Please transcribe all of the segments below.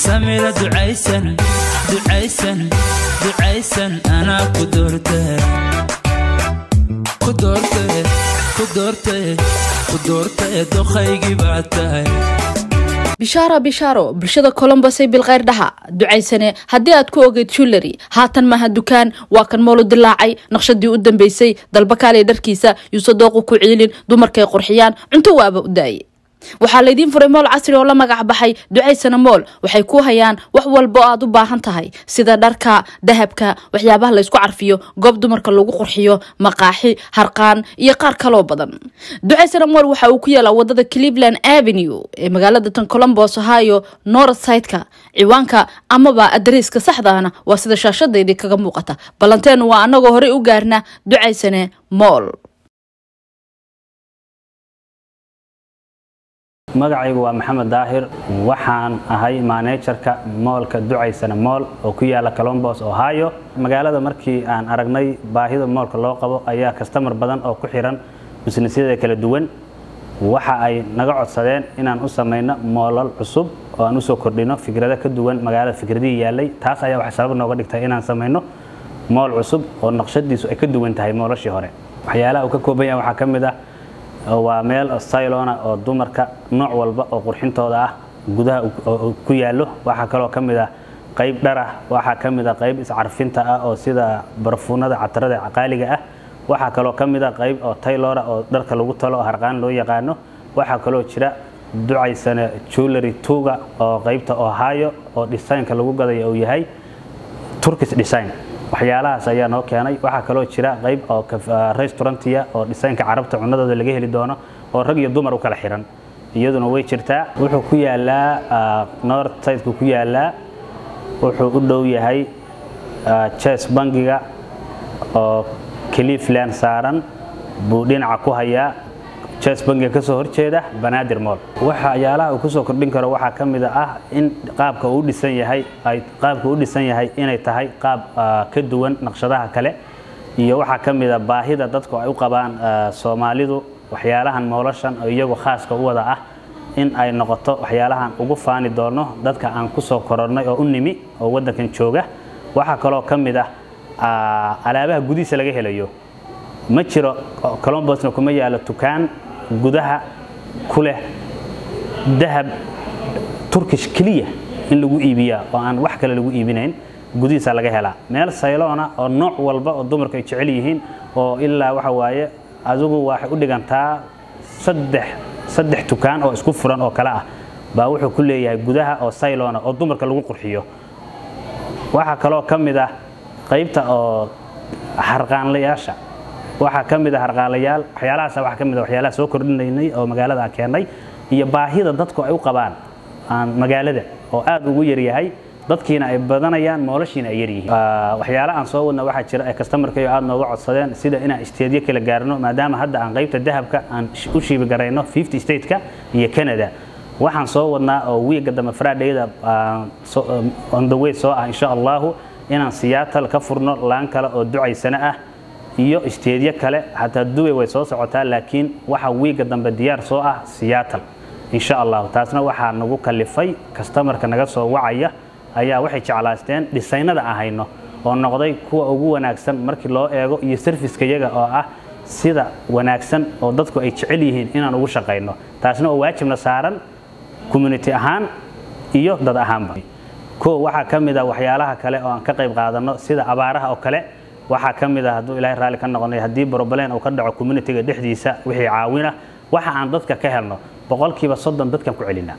samira ducaysan ducaysan ducaysan anaa ku doortay ku doortay ku doortay ku doortay doqaygii baa tahay bishaaro bishaaro bulshada colombosay bilkheyr dhaha ducaysane haddii aad ku ogeyd julary haatan maaha dukaan waa kan moolo dilaacay naqshadii u dambeysay dalbakaaley dharkiisa yuuse dooqu ku ciilin dumarkay qurxiyaan cunto waaba u daaye waxaa laydiin furay mool casri oo la magac baxay ducaysana mool waxay ku hayaan wax walba oo aad u baahan tahay sida dharka dahabka waxyaabaha laysku carfiyo goob dumarka lagu qurxiyo maqaaxi harqaan iyo qaar kaloo badan ducaysana mool waxa uu ku yaalaa wadada cleveland avenue ee magaalada tan colombos ohio northsideka ciwaanka amaba adariiska saxdaana waa sida shaashadeydii kaga muuqata ballanteenu waa anagoo horey u gaarna ducaysane mool magacaygu waa maxamed daahir waxaan ahay maaneejarka moolka ducaysana mool oo ku yaala colombos ohio magaalada markii aan aragnay baahida moolka loo qabo ayaa kastamar badan oo ku xiran bisnisyada kala duwan waxa ay naga codsadeen inaan u samayno moolal cusub oo aan usoo kordhino fikrado ka duwan magaalada fikradihii yaalay taas ayaa waxay sabab nooga dhigtay inaan samayno mool cusub oo naqshadiisu ay ka duwan tahay moolashii hore waxyaalaha uu ka kooban yahay waxaa ka mid ah waa meel stylona oo dumarka nooc walba oo qurxintooda ah gudaha ku yaallo waxaa kaloo ka mid ah qayb dharah waxaa ka mid ah qayb iscarfinta ah oo sida barfuunada catarada qaaliga ah waxaa kaloo ka mid ah qayb oo taylora oo dharka lagu talo oo harqaan loo yaqaano waxaa kaloo jira ducaysana jewelry tuga oo qaybta ohio oo designka lagu gadaya uu yahay turkish design waxyaalahaas ayaa noo keenay waxaa kaloo jira qayb oo restaurantiya oo dhisaynka carabta cunadooda laga heli doono oo rag iyo dumar u kala xiran iyaduna way jirtaa wuxuu ku yaalaa north sideka ku yaalaa wuxuu u dhow yahay ches bangiga oo cleveland saaran buu dhinaca ku hayaa ches bangiga kasoo horjeeda banaadir mool waxyaalaha uu kusoo kordhin karo waxaa ka mid ah in qaabka uu dhisan yahay ay qaabka uu dhisan yahay inay tahay qaab ka duwan naqshadaha kale iyo waxaa ka mid ah baahida dadku ay u qabaan soomaalidu waxyaalahan moolashan oo iyagu khaaska u wada ah in ay noqoto waxyaalahan ugu faani doono dadka aan kusoo korornay oo u nimi oo waddankan jooga waxaa kaloo ka mid ah alaabaha gudihiisa laga helayo ma jiro colombosna kuma yaalo dukaan gudaha ku leh dahab turkish keliya in lagu iibiyaa oo aan wax kale lagu iibinayn gudihiisa laga helaa meel sayloona oo nooc walba oo dumarku ay jecel yihiin oo ilaa waxa waaye adigu waxay u dhigantaa saddex saddex dukaan oo isku furan oo kale ah baa wuxuu ku leeyahay gudaha oo sayloona oo dumarka lagu qurxiyo waxaa kaloo ka mid ah qaybta oo harqaanlayaasha waxaa ka mid ah harqaalayaal waxyaalahaas waxaa ka mid ah waxyaalaha soo kordhinaynay oo magaalada aan keennay iyo baahida dadku ay u qabaan aan magaalada oo aad ugu yaryahay dadkiina ay badanayaan moolashiina ay yaryihiin waxyaala aan soo wadna waxaa jira ay customarkayo aad nooga codsadeen sida inaan isteedyo kala gaarno maadaama hadda aan qaybta dahabka aan u shiibi garayno 50 stateka iyo canada waxaan soo wadnaa oo wiiga dambe fridayda on the way soo ah insha allahu inaan siyaatal ka furno laan kale oo ducaysana ah iyo isteedyo kale xataa dubay way soo socotaa laakiin waxa wiiga dambe diyaar soo ah siyaatal insha allahu taasna waxaa nagu kalifay kastamarka naga soo wacaya ayaa waxay jeclaasteen dhisaynada aan hayno oo noqday kuwa ugu wanaagsan markii loo eego iyo sarfiska yaga oo ah sida wanaagsan oo dadku ay jecel yihiin inaan ugu shaqayno taasna oo waajibna saaran community ahaan iyo dad ahaanba ko waxaa ka mid ah waxyaalaha kale oo aan ka qayb qaadano sida abaaraha oo kale waxaa ka mid ah hadduu ilaahay raalli ka noqonay haddii broblem uu ka dhaco communityga dhexdiisa wixii caawina waxa aan dadka ka helno boqolkiiba soddon dadkan ku celinaa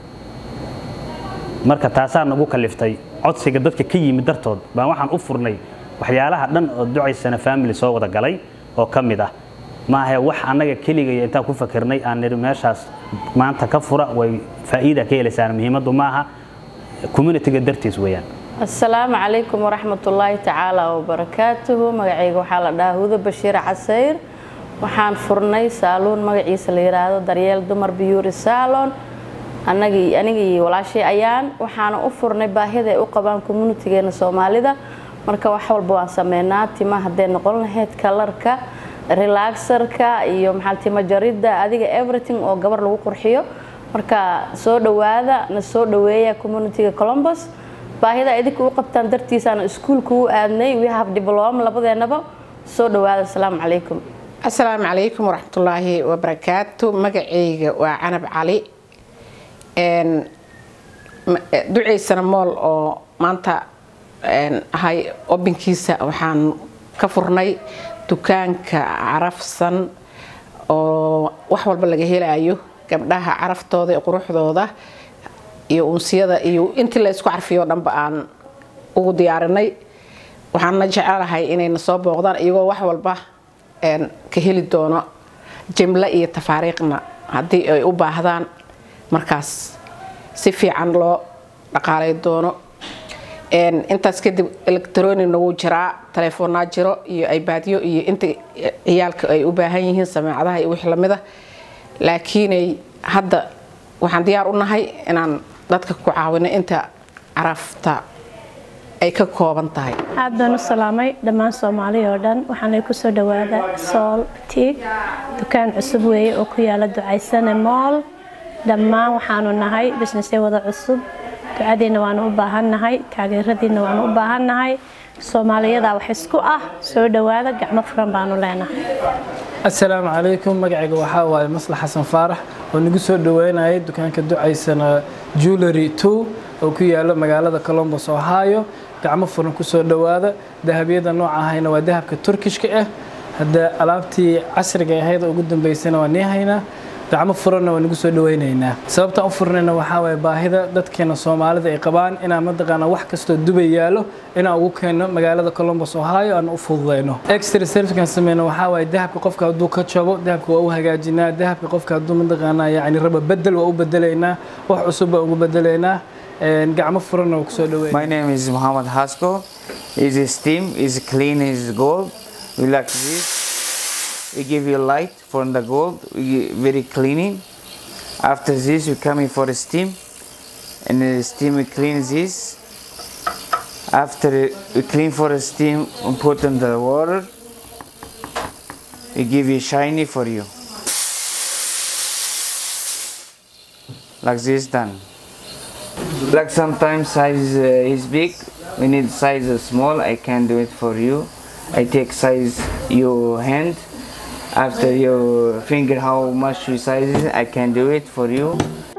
marka taasaa nagu kaliftay codsiga dadka ka yimid dartood baan waxaan u furnay waxyaalaha dhan oo ducaysana family soo wada galay oo ka mid ah maahe wax annaga keligaya intaan ku fakirnay aan niri meeshaas maanta ka fura way faa'iida ka helaysaan muhiimaddu maaha communityga dartiis weeyaan asalaamu calaykum waraxmatullaahi tacaala wabarakaatuhu magacayga waxaa la dhahaa hudo bashiir casayr waxaan furnay saaluun magaciisa la yidhaahdo daryeel dumar biyuuri saalon anagii aniga iyo walaashay ayaan waxaana u furnay baahida ay u qabaan communitigeena soomaalida marka wax walba waan sameynaa tima hadday noqon lahayd kalarka relaxarka iyo maxaa timo jaridda adiga everything oo gabar lagu qurxiyo marka soo dhowaada na soo dhoweeya communitiga colombos baahida idinka u qabtaan dartiisaana iskuulka u aadnay we have diploma labadeenaba soo dhowaada asalaamu calaykum asalaamu calaykum waraxmatullaahi wabarakaatu magacayga waa canab cali duceysana mool oo maanta ahay obinkiisa waxaan ka furnay dukaanka carafsan oo wax walba laga helayo gabdhaha caraftooda iyo quruxdooda iyo unsiyada iyo intii la isku carfiyo o dhanba aan ugu diyaarinay waxaana jecelahay inayna soo booqdaan iyagoo wax walba ka heli doono jimle iyo tafaariiqna haddii ay u baahdaan markaas si fiican loo dhaqaalay doono intaas kadib electronina wuu jiraa taleefoonaa jiro iyo ibaadyo iyo inta ciyaalka ay u baahan yihiin sameecadaha iyo wixii lamida laakiinay hadda waxaan diyaar u nahay inaan dadka ku caawino inta carafta ay ka kooban tahay aad baan u salaamay dhammaan soomaali oo dhan waxaanay kusoo dhawaada sool tiig dukaan cusub weeye oo ku yaala ducaysane mool dhammaan waxaanu nahay bisnesya wada cusub ducadiina waanu u baahannahay taageeradiina waanu u baahannahay soomaaliyadaa wax isku ah soo dhowaada gacmo furan baanu leenahay assalaamu calaykum magacayga waxaa waaye maslax xasan faarax oo nagu soo dhaweynayay dukaanka ducaysana jewelry two oo ku yaala magaalada colombos ohio gacmo furan kusoo dhowaada dahabyada nooca ahayna waa dahabka turkishka ah hadda alaabtii casriga ahayd oo ugu dambeysana waa nii haynaa gacmo furanna waa nagu soo dhaweynaynaa sababtaan u furnayna waxaa waye baahida dadkeena soomaalida ay qabaan inaan mataqaana wax kastoo dubay yaalo inaan ugu keenno magaalada colombos ohio aan u fududeyno extra servicekan sameyno waxaa waye dahabka qofka hadduu ka jabo dahabka waa u hagaajinaa dahabka qofka hadduu mataqaana yacni raba bedel waa u bedelaynaa wax cusub baa ugu bedelaynaa gacmo furanna waa kusoo dhaweynaa My name is Muhammad Hasko. Is steam is clean as gold. We like this. We give you light from the gold. We gi- very cleaning. After this, we come in for a steam, and the steam we clean this. After we clean for a steam, we put in the water. We give you shiny for you. Like this done. Like sometimes size uh, is big, we need size is small. I can do it for you. I take size your hand. After your finger, how much you size it, I can do it for you.